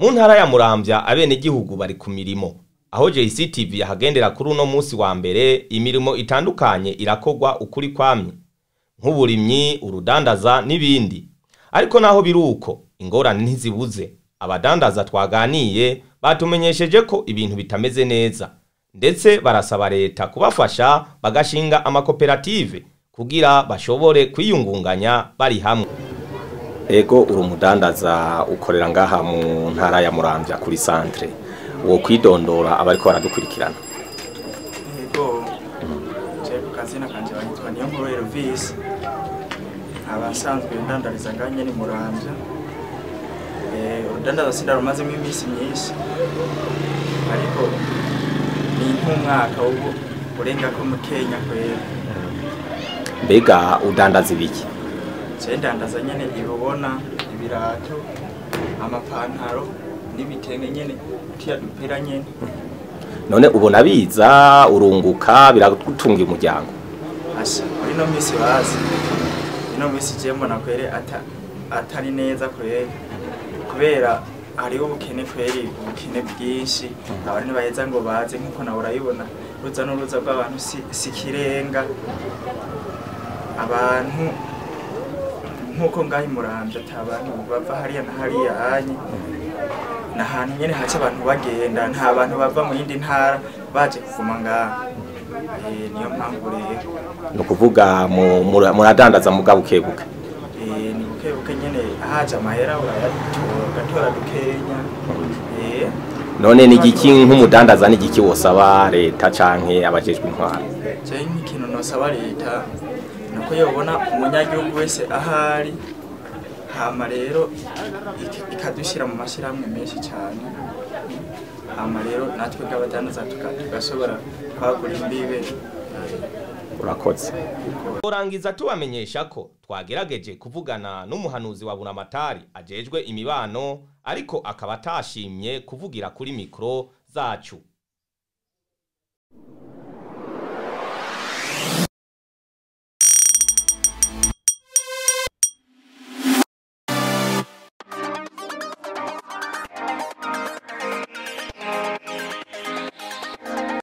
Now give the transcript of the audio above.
mu ntara ya muramvya abenegihugu bari ku mirimo aho JCTV yahagendera kuri uno musi wa mbere imirimo itandukanye irakogwa ukuri kwamye nk'uburimyi urudandaza n'ibindi ariko naho biruko ingorane ntizibuze abadandaza twaganiye batumenyesheje ko ibintu bitameze neza ndetse barasaba leta kubafasha bagashinga amakoperative kugira bashobore kwiyungunganya bari hamwe ego uri umudandaza ukorera ngaha mu ntara ya muramvya kuri centre wo kwidondora abariko baradukurikirana yego je ku kazina kanje banyitwa niyo nkuru Elvis abasanzwe ndandariza nganye ni muramvya eh urudandaza sindarumazemo iminsi myinshi ariko ni nk'umwaka ubu urenga ko mu Kenya kwera mbega udandaza ibiki je ndandaza nyene ibubona ibirato amapantaro n'ibitenge nyene tiya dupira nyene none ubona biza urunguka biragutunga umuryango asha muri no misi bazi ino misi je mbona kwere ata atari neza kwere kubera hariho ubukene kweri ubukene bwinshi abantu ntibaheza ngo baze nk'uko nawe urayibona ruza n'uruza rw'abantu si, si kirenga abantu nk'uko ngaho imuramvya ata bantu bava hariya na hariya hanye ni ahantu nyene haca abantu bagenda nta bantu bava mu yindi ntara baje kuvuma ngaha Eh, niyo mpamvu rero ni ukuvuga mu- mura- muradandaza muga bukebuke Eh, ni buke buke nyene haje amahera urayatora ugatora dukenya Eh, none ni igiki nk'umudandaza ni igiki wosaba leta canke abajejwe intwaro je nk'ikintu nosaba leta nuko yobona umunyagihugu wese ahari hama rero ik- ikadushyira mu mashyirahamwe menshi cyane hama rero natwe bw'abadandaza tuka- tugashobora kwagura imbibe urakoze turangiza tubamenyesha ko twagerageje kuvugana n'umuhanuzi wa buramatari ajejwe imibano ariko akaba atashimye kuvugira kuri mikoro zacu